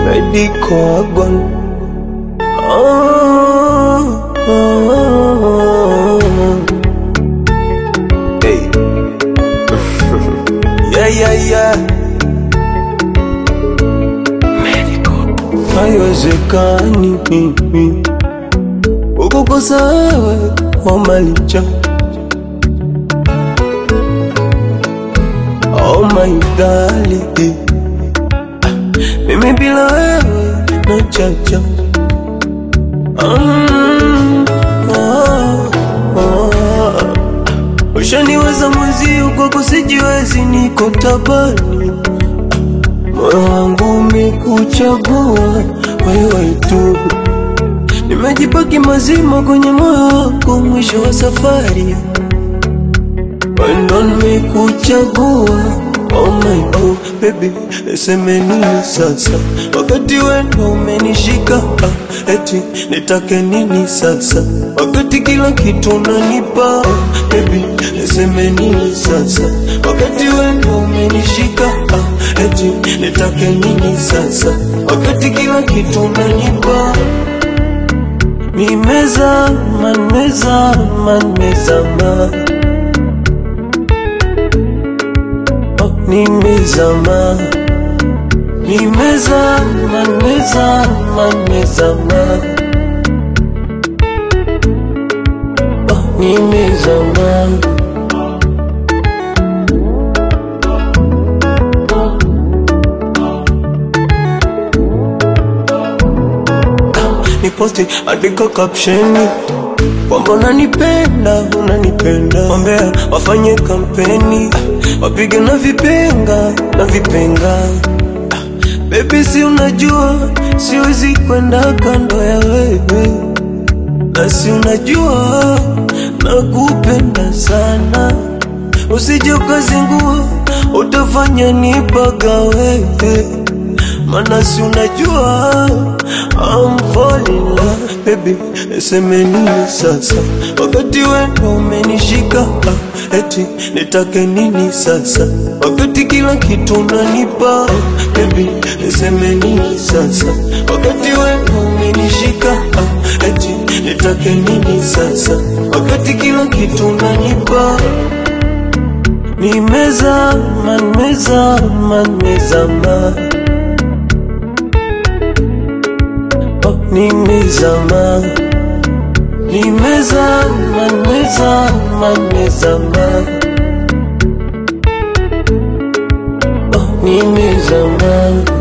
medical wagon. Oh, oh, oh. Hey. yeah, yeah, yeah. Haiwezekani mimi ukukosa wewe wamalicha Oh my darling Mimi bila wewe na chacha mm, oh, oh. Ushaniweza mwezi kwako sijiwezi, niko tabani, moyo wangu umekuchagua wewe tu, nimejipaki mazima kwenye moyo wako, mwisho wa safari wendo nimekuchagua Oh my oh baby, niseme nini sasa wakati wendo umenishika ah, eti nitake nini sasa wakati kila kitu unanipa oh, baby, niseme nini sasa wakati wendo umenishika ah, eti nitake nini sasa wakati kila kitu unanipa nimezama nimezama nimezama nimezama nimezama nimezama nimezama oh, nimezama niposti andika kapsheni kwamba unanipenda unanipenda, wambea wafanye kampeni, wapige na vipenga na vipenga. Baby, si unajua siwezi kwenda kando ya wewe, na si unajua nakupenda sana, usije ukazingua, utafanya nipaga wewe mana si unajua I'm falling in love baby, niseme nini sasa wakati wendo umenishika ah, eti nitake nini sasa wakati kila kitu unanipa ah, baby, niseme nini sasa wakati wendo umenishika ah, eti nitake nini sasa wakati kila kitu unanipa nimezama nimezama nimezama nimezama nimezama nimezama nimezama oh, nimezama